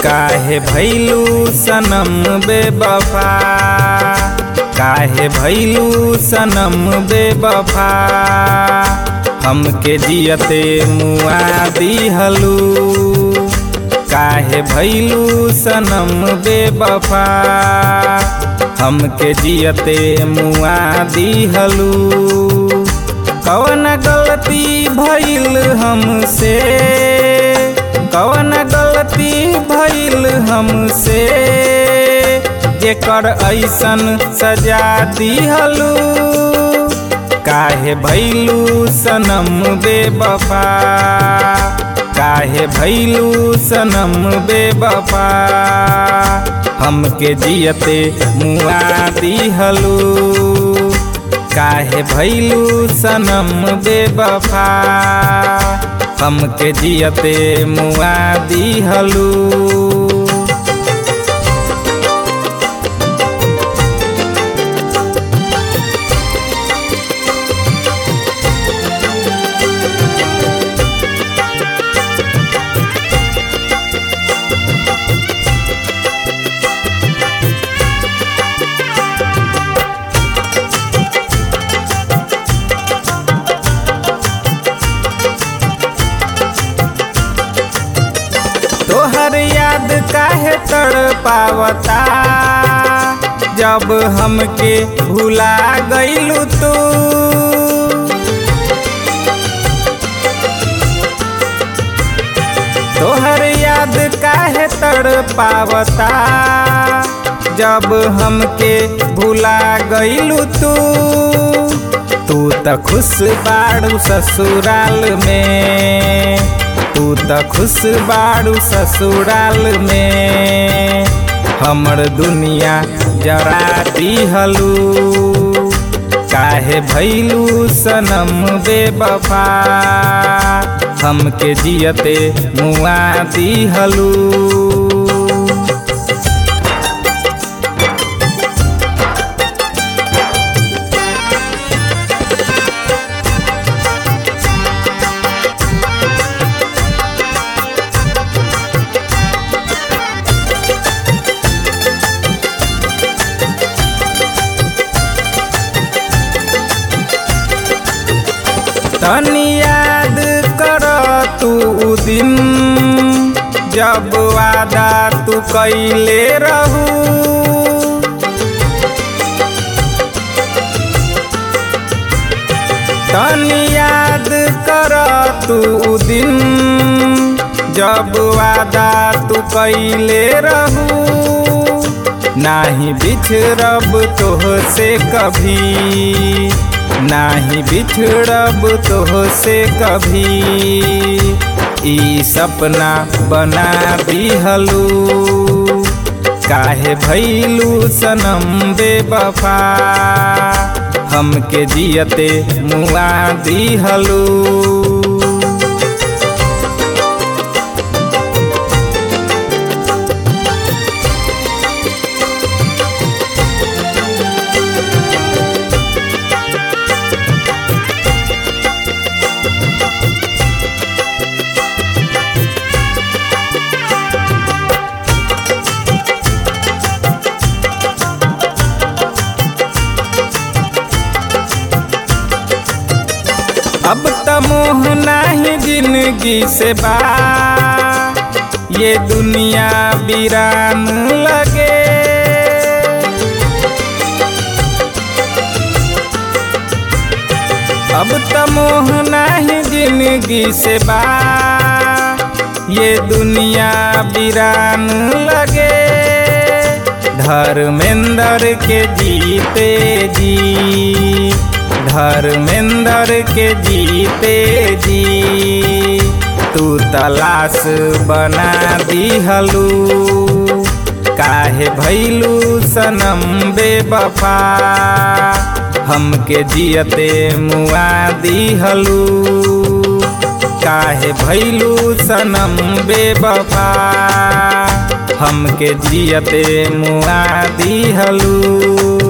काहे भैलू सनम बेबफा काहे भैलू सनम बेबफा हमके जियते मुआ दिहलू काहे भैलू सनम बेबफा हमके जियते मुआ दिहलू कवन गलती भइल हमसे कवन गलती भइल हमसे जेकर ऐसन सजा दिहलू काहे भैलू सनम बेबफा काहे भैलू सनम बेबफा हमके जियते मुआ दिहलू काहे भैलू सनम बेबफा हमके जियते मुआ दिहलू तोहर याद काहे तड़ पावता जब हमके भुला गईलू तू तोहर याद काहे तड़ पावता जब हमके भुला गईलू तू तू त खुश बाड़ू ससुराल में तू त खुश बाड़ू ससुराल में हमर दुनिया जरा दिहलू काहे भैलू सनम बेबफा हमके जियते मुआ दिहलू तनी याद कर तू उ दिन जब वादा तू कैले रहू तनी याद कर तू उ दिन जब वादा तू कैले रहू नाही बिछड़ब तोह से कभी नाही बिछड़ब तोह से कभी ई सपना बना दिहलू काहे भैलू सनम बेबफा हमके जियते मुआ दिहलू अब त मोह नाही जिंदगी से बा ये दुनिया वीरान लगे अब त मोह नाही जिंदगी से बा ये दुनिया वीरान लगे धर्मेंद्र के जीते जी धर्मेंद्र के जीते जी तू तलाश बना दिहलू काहे भैलू सनम बेबफा हमके जियते मुआ दिहलू काहे भैलू सनम बेबफा हमके जियते मुआ दिहलू